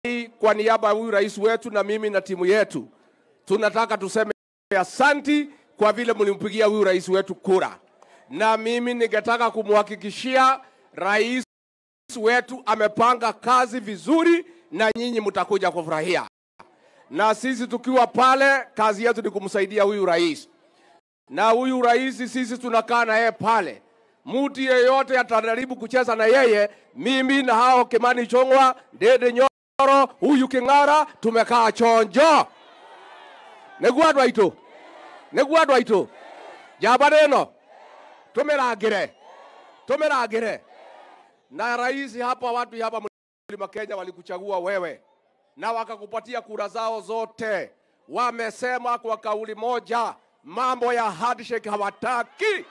kwa niaba ya huyu rais wetu na mimi na timu yetu tunataka tuseme asanti kwa vile mlimpigia huyu rais wetu kura, na mimi ningetaka kumhakikishia rais wetu amepanga kazi vizuri, na nyinyi mtakuja kufurahia. Na sisi tukiwa pale, kazi yetu ni kumsaidia huyu rais, na huyu rais sisi tunakaa na yeye pale. Mtu yeyote atajaribu kucheza na yeye, mimi na hao Kimani Chongwa, Ndede Nyoro, huyu King'ara, tumekaa chonjo nĩguo andũ aitũ nĩguo andũ aitũ njamba ĩno tũmĩrangĩre tũmĩrangĩre na rais hapa watu hapa mlima Kenya walikuchagua wewe na wakakupatia kura zao zote. Wamesema kwa kauli moja mambo ya handshake hawataki.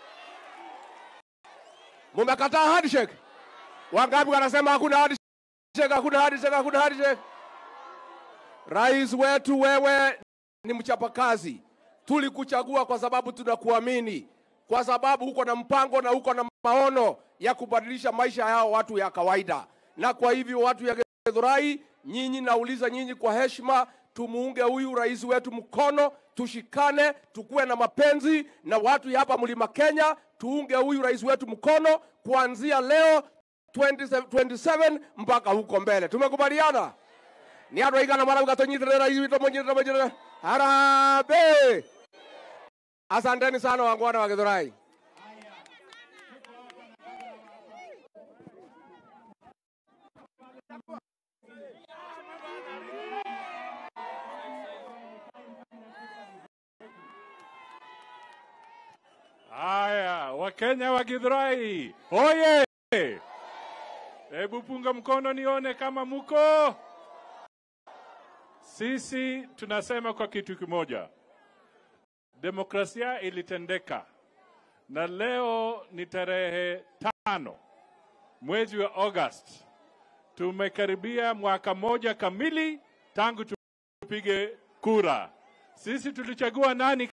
Mumekataa handshake? Wangapi wanasema hakuna handshake, hakuna handshake, hakuna handshake? Rais wetu wewe ni mchapakazi. Tulikuchagua kwa sababu tunakuamini, kwa sababu uko na mpango na uko na maono ya kubadilisha maisha yao watu ya kawaida. Na kwa hivyo watu ya Githurai, nyinyi nauliza nyinyi kwa heshima, tumuunge huyu rais wetu mkono, tushikane, tukuwe na mapenzi na watu ya hapa mlima Kenya, tuunge huyu rais wetu mkono kuanzia leo 27 27 mpaka huko mbele. Tumekubaliana? ni andå aigana marauga tå nyitärä rais witå må nyitärä må nyitärä harambe asanteni sana wangwana wa githurai Haya, Wakenya wa Githurai hoye! Hebu punga mkono nione kama muko. Sisi tunasema kwa kitu kimoja, demokrasia ilitendeka, na leo ni tarehe tano mwezi wa August. Tumekaribia mwaka moja kamili tangu tupige kura. Sisi tulichagua nani